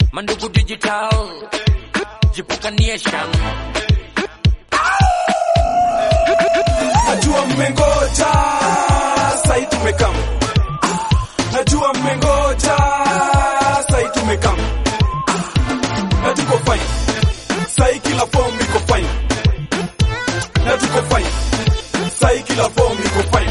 Mandugu Digital, Jipuka Nation. Najua mmengoja, sai tumekam. Najua mmengoja, sai tumekam. Na tuko fine. Sai kila form iko fine. Na tuko fine. Sai kila form iko fine.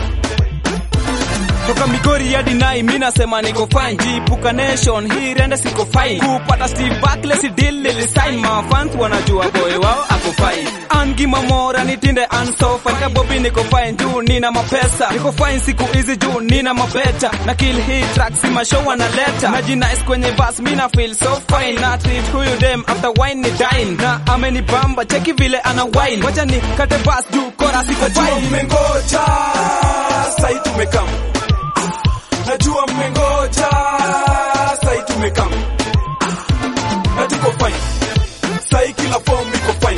toka Migori hadi Nai, mi nasema niko fine. Jipuka Nation hii rende siko fine. Kupata Steve Barkley si deal nilisign, mafans wanajua boy wao ako fine. Angi Mamora nitinde ansofa, nika Bobby niko fine juu nina mapesa. Niko fine siku hizi juu nina mabeta, na kill hii track si mashow wanaleta. Najinice kwenye bus mi na feel so fine, na treat huyu dem after wine ni dine, na amenibamba cheki vile ana wine. Wacha ni kate bus juu kora siko Najua fine. mmengoja, sai tumekam. Najua mmengoja, sai tumekam. Na tuko fine. Sai kila form iko fine.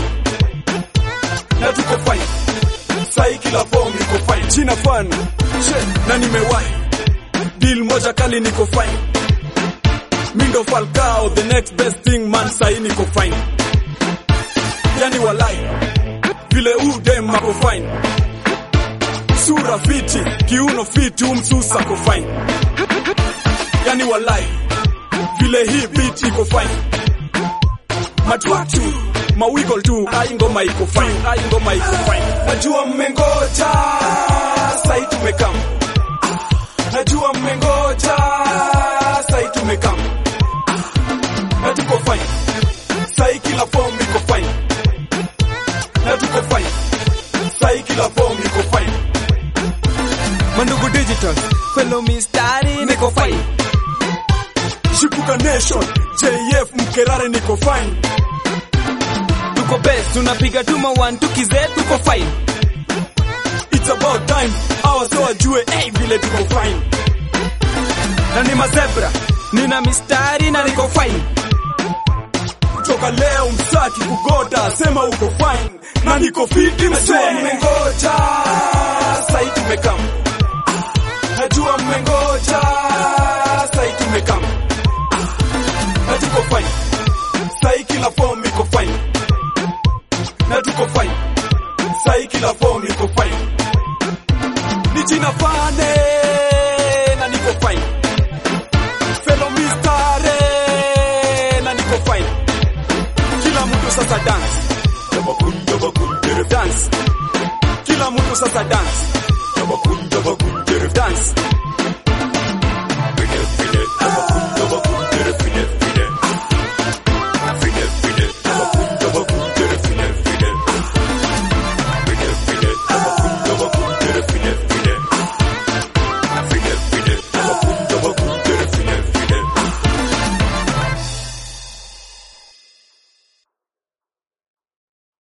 Na tuko fine. Sai kila form iko fine. Jina fan. She, na nimewahi. Deal moja kali niko fine. Mindo Falcao, the next best thing man, sai niko fine. Yani walai. Vile u dem ako fine. Sura fiti, kiuno fiti, umsusa ko fine. Yani walai, vile hii beat iko fine. Matwatu, mawiggle tu, ai ngoma iko fine, ai ngoma iko fine. Najua mmengoja, sai tumekam. Najua mmengoja, sai tumekam. Na tuko fine, sai kila form iko fine. Na tuko fine, sai kila form iko fine. Mandugu Digital, fellow mistari niko fine. Shipuka Nation, JF Mkerare niko fine. Tuko best, tunapiga tuma one tukize tuko fine. It's about time, hawa so wajue, hey, vile tuko fine. Na ni mazebra, nina mistari na niko fine. Kutoka leo msaki kugota, sema uko fine. Na niko fiti msee. mmengoja, sai tumekam. Najua mmengoja, sai tumekam. Na tuko fine. Sai kila form iko fine. Na tuko fine. Sai kila form iko fine. Ni jina fane na niko fine. Fellow mistare na niko fine. Kila mtu sasa dance. Dance. Kila mtu sasa dance.